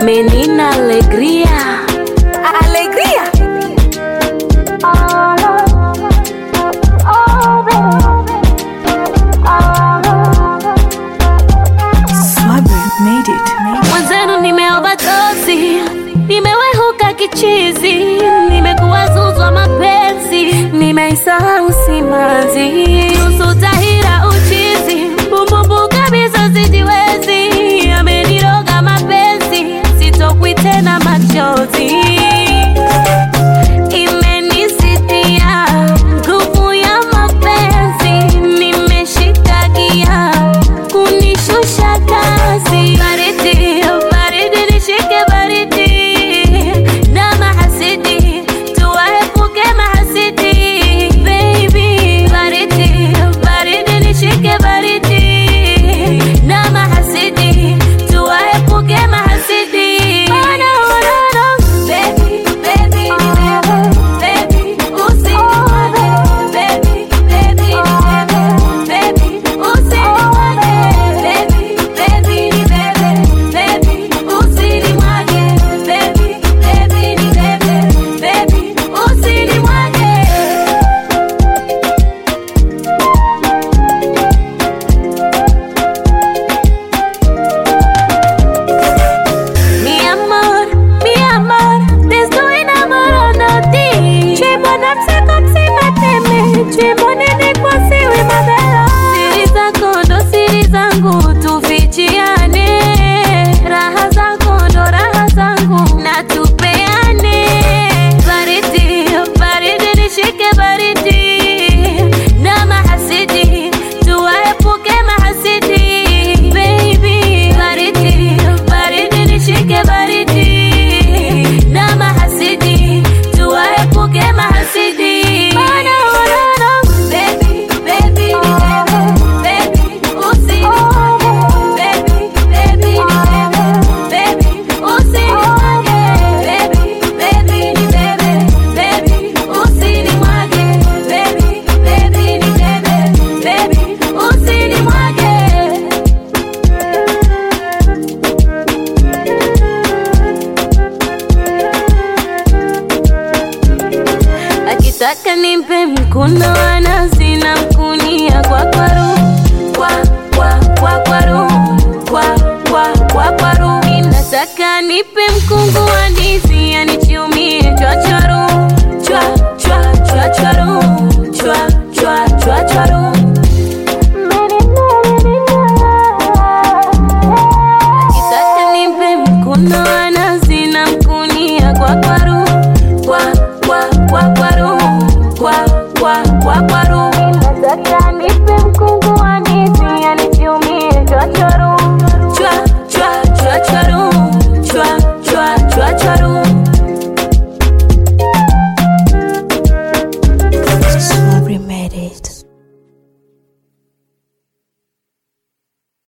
menina alegría alegría Swabber made it. mwenzenu nimeovatosi nimewehuka kichizi nimekuwa zuzwa mapenzi nimeisahau simanzi nusu tahira uchizi bumbumbu kabisa sijiwezi ameniroga mapenzi sitokwi tena machozi imenisitia nguvu ya mapenzi nimeshikagia kunishusha kasi baridi baridi nishike baridi na mahasidi tuwaepuke mahasidi baby baridi baridi nishike baridi na mahasidi tuwaepuke mahasidi oh, no, no, no. Baby, baby, baby, baby, usinimwage. Baby, baby, baby, baby, usinimwage. Baby, baby, baby, baby, usinimwage. Baby, baby, baby, baby, usinimwage. Mi amor, mi amor, te estoy enamorando de ti. Tu es mon âme, c'est comme si ma t'aimais. Tu es mon unique pensée, oui, ma belle. Siri zako ndo siri zangu, tufichiane. Raha zako ndo raha zangu, na tupeane. Baridi, baridi, nishike baridi. Na mahasidi, tuwaepuke mahasidi. Baby, baridi, baridi, nishike baridi. Na mahasidi, tuwaepuke mahasidi. Oh, no, no, no. Baby, baby, baby, baby, usinimwage. Baby, baby, baby, baby, usinimwage. Baby, baby, baby, baby, usinimwage. Baby, baby, baby, baby, usinimwage. akitaka nimpe mkuno anasi na mkunia kwa kwaru kwa kwa kwa kwaru kwa kwa kwa kwaru inataka nipe mkungu wa ndizi